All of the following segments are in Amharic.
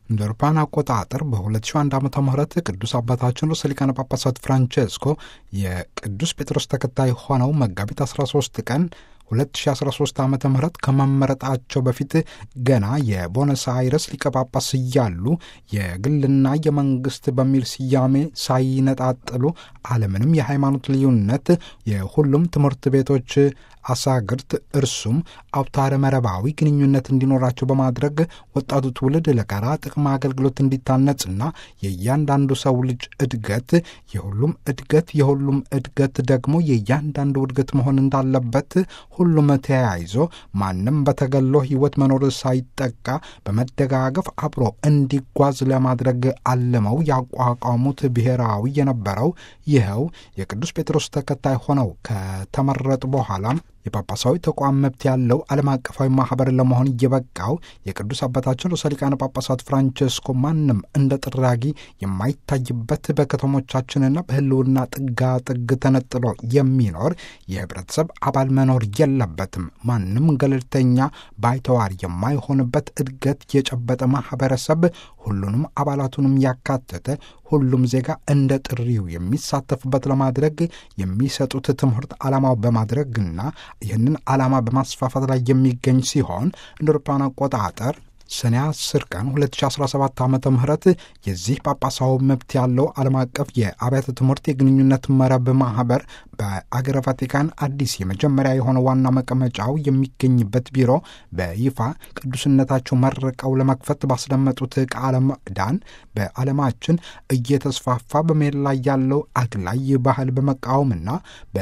እንደ አውሮፓውያን አቆጣጠር በ2001 ዓ ም ቅዱስ አባታችን ርዕሰ ሊቃነ ጳጳሳት ፍራንቼስኮ የቅዱስ ጴጥሮስ ተከታይ ሆነው መጋቢት 13 ቀን 2013 ዓ ም ከመመረጣቸው በፊት ገና የቦነስ አይረስ ሊቀ ጳጳስ እያሉ የግልና የመንግስት በሚል ስያሜ ሳይነጣጥሉ አለምንም የሃይማኖት ልዩነት የሁሉም ትምህርት ቤቶች አሳግርት እርሱም አውታረ መረባዊ ግንኙነት እንዲኖራቸው በማድረግ ወጣቱ ትውልድ ለጋራ ጥቅም አገልግሎት እንዲታነጽና የእያንዳንዱ ሰው ልጅ እድገት የሁሉም እድገት የሁሉም እድገት ደግሞ የእያንዳንዱ እድገት መሆን እንዳለበት ሁሉም ተያይዞ ማንም በተገሎ ሕይወት መኖር ሳይጠቃ በመደጋገፍ አብሮ እንዲጓዝ ለማድረግ አልመው ያቋቋሙት ብሔራዊ የነበረው ይኸው የቅዱስ ጴጥሮስ ተከታይ ሆነው ከተመረጡ በኋላም የጳጳሳዊ ተቋም መብት ያለው ዓለም አቀፋዊ ማኅበር ለመሆን እየበቃው የቅዱስ አባታችን ርዕሰ ሊቃነ ጳጳሳት ፍራንቼስኮ ማንም እንደ ጥራጊ የማይታይበት በከተሞቻችንና በሕልውና ጥጋ ጥግ ተነጥሎ የሚኖር የህብረተሰብ አባል መኖር የለበትም። ማንም ገለልተኛ ባይተዋር የማይሆንበት እድገት የጨበጠ ማኅበረሰብ ሁሉንም አባላቱንም ያካተተ ሁሉም ዜጋ እንደ ጥሪው የሚሳተፍበት ለማድረግ የሚሰጡት ትምህርት ዓላማው በማድረግና ይህንን ዓላማ በማስፋፋት ላይ የሚገኝ ሲሆን እንደ አውሮፓውያን አቆጣጠር ሰኔ 10 ቀን 2017 ዓ ም የዚህ ጳጳሳዊ መብት ያለው ዓለም አቀፍ የአብያተ ትምህርት የግንኙነት መረብ ማኅበር በአገረ ቫቲካን አዲስ የመጀመሪያ የሆነ ዋና መቀመጫው የሚገኝበት ቢሮ በይፋ ቅዱስነታቸው መርቀው ለመክፈት ባስደመጡት ቃለ ምዕዳን በዓለማችን እየተስፋፋ በመሄድ ላይ ያለው አግላይ ባህል በመቃወምና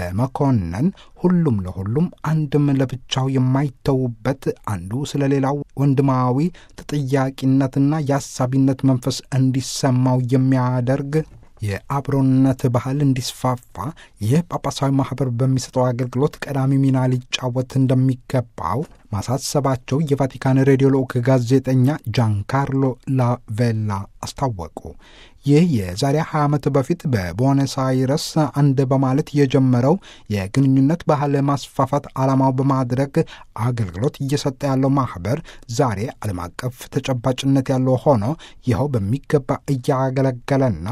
በመኮነን ሁሉም ለሁሉም አንድም ለብቻው የማይተዉበት አንዱ ስለ ሌላው ወንድማዊ ተጠያቂነትና የአሳቢነት መንፈስ እንዲሰማው የሚያደርግ የአብሮነት ባህል እንዲስፋፋ ይህ ጳጳሳዊ ማኅበር በሚሰጠው አገልግሎት ቀዳሚ ሚና ሊጫወት እንደሚገባው ማሳሰባቸው የቫቲካን ሬዲዮ ልዑክ ጋዜጠኛ ጃንካርሎ ላቬላ አስታወቁ። ይህ የዛሬ 20 ዓመት በፊት በቦነስ አይረስ አንድ በማለት የጀመረው የግንኙነት ባህል ማስፋፋት ዓላማው በማድረግ አገልግሎት እየሰጠ ያለው ማኅበር ዛሬ ዓለም አቀፍ ተጨባጭነት ያለው ሆኖ ይኸው በሚገባ እያገለገለና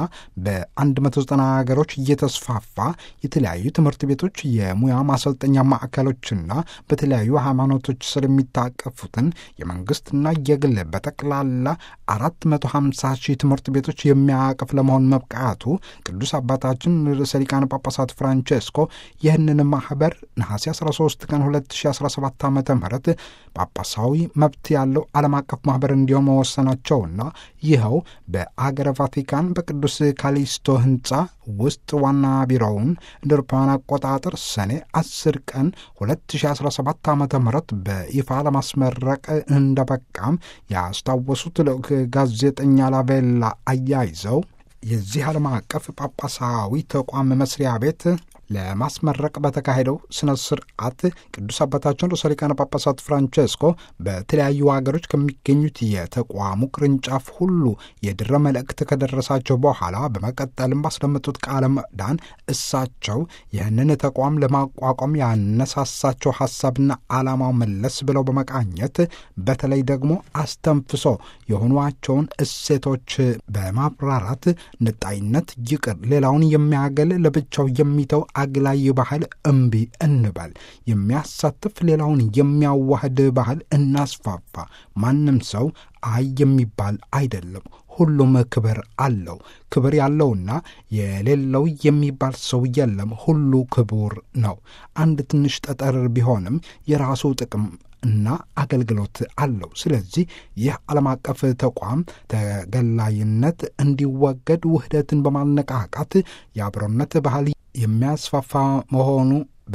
በ190 ሀገሮች እየተስፋፋ የተለያዩ ትምህርት ቤቶች፣ የሙያ ማሰልጠኛ ማዕከሎችና በተለያዩ ሃይማኖቶች ስር የሚታቀፉትን የመንግሥትና የግል በጠቅላላ 450 ሺህ ትምህርት ቤቶች የሚያቅፍ ለመሆን መብቃቱ ቅዱስ አባታችን ርዕሰ ሊቃነ ጳጳሳት ፍራንቼስኮ ይህንን ማኅበር ነሐሴ 13 ቀን 2017 ዓ ም ጳጳሳዊ መብት ያለው ዓለም አቀፍ ማኅበር እንዲሆን መወሰናቸውና ይኸው በአገረ ቫቲካን በቅዱስ ካሊስቶ ሕንፃ ውስጥ ዋና ቢሮውን እንደ አውሮፓውያን አቆጣጠር ሰኔ 10 ቀን 2017 ዓ ም በይፋ ለማስመረቅ እንደበቃም ያስታወሱት ልዑክ ጋዜጠኛ ላቬላ አያይዘው የዚህ ዓለም አቀፍ ጳጳሳዊ ተቋም መስሪያ ቤት ለማስመረቅ በተካሄደው ስነ ስርዓት ቅዱስ አባታችን ርዕሰ ሊቃነ ጳጳሳት ፍራንቼስኮ በተለያዩ ሀገሮች ከሚገኙት የተቋሙ ቅርንጫፍ ሁሉ የድረ መልእክት ከደረሳቸው በኋላ በመቀጠልም ባስደመጡት ቃለ ምዕዳን እሳቸው ይህንን ተቋም ለማቋቋም ያነሳሳቸው ሀሳብና ዓላማው መለስ ብለው በመቃኘት በተለይ ደግሞ አስተንፍሶ የሆኗቸውን እሴቶች በማብራራት ንጣይነት ይቅር፣ ሌላውን የሚያገል ለብቻው የሚተው አግላይ ባህል እምቢ እንበል፣ የሚያሳትፍ ሌላውን የሚያዋህድ ባህል እናስፋፋ። ማንም ሰው አይ የሚባል አይደለም። ሁሉም ክብር አለው። ክብር ያለውና የሌለው የሚባል ሰው የለም። ሁሉ ክቡር ነው። አንድ ትንሽ ጠጠር ቢሆንም የራሱ ጥቅም እና አገልግሎት አለው። ስለዚህ ይህ ዓለም አቀፍ ተቋም ተገላይነት እንዲወገድ ውህደትን በማነቃቃት የአብሮነት ባህል የሚያስፋፋ መሆኑ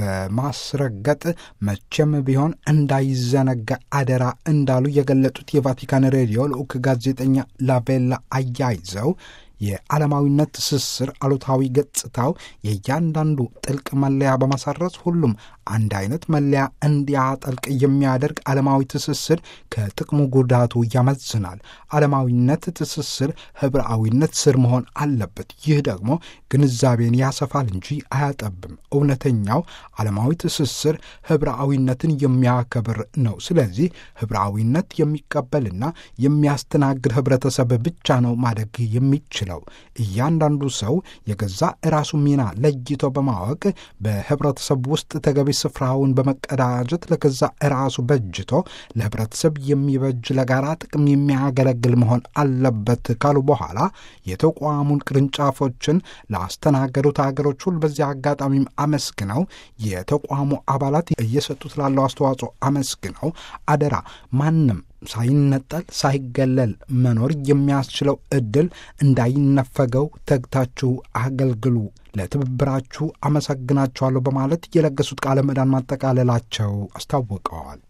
በማስረገጥ መቼም ቢሆን እንዳይዘነጋ አደራ እንዳሉ የገለጡት የቫቲካን ሬዲዮ ልዑክ ጋዜጠኛ ላቬላ አያይዘው የዓለማዊነት ትስስር አሉታዊ ገጽታው የእያንዳንዱ ጥልቅ መለያ በማሳረጽ ሁሉም አንድ አይነት መለያ እንዲያጠልቅ የሚያደርግ ዓለማዊ ትስስር ከጥቅሙ ጉዳቱ ያመዝናል። ዓለማዊነት ትስስር ህብረአዊነት ስር መሆን አለበት። ይህ ደግሞ ግንዛቤን ያሰፋል እንጂ አያጠብም። እውነተኛው ዓለማዊ ትስስር ህብረአዊነትን የሚያከብር ነው። ስለዚህ ህብረአዊነት የሚቀበልና የሚያስተናግድ ህብረተሰብ ብቻ ነው ማደግ የሚችለው። እያንዳንዱ ሰው የገዛ ራሱ ሚና ለይቶ በማወቅ በህብረተሰብ ውስጥ ተገቢ ስፍራውን በመቀዳጀት ለገዛ ራሱ በጅቶ ለህብረተሰብ የሚበጅ ለጋራ ጥቅም የሚያገለግል መሆን አለበት ካሉ በኋላ የተቋሙን ቅርንጫፎችን ላስተናገዱት ሀገሮች ሁሉ በዚህ አጋጣሚም አመስግነው የተቋሙ አባላት እየሰጡት ላለው አስተዋጽኦ አመስግነው አደራ ማንም ሳይነጠል ሳይገለል መኖር የሚያስችለው ዕድል እንዳይነፈገው ተግታችሁ አገልግሉ፣ ለትብብራችሁ አመሰግናችኋለሁ በማለት የለገሱት ቃለ ምዕዳን ማጠቃለላቸው አስታውቀዋል።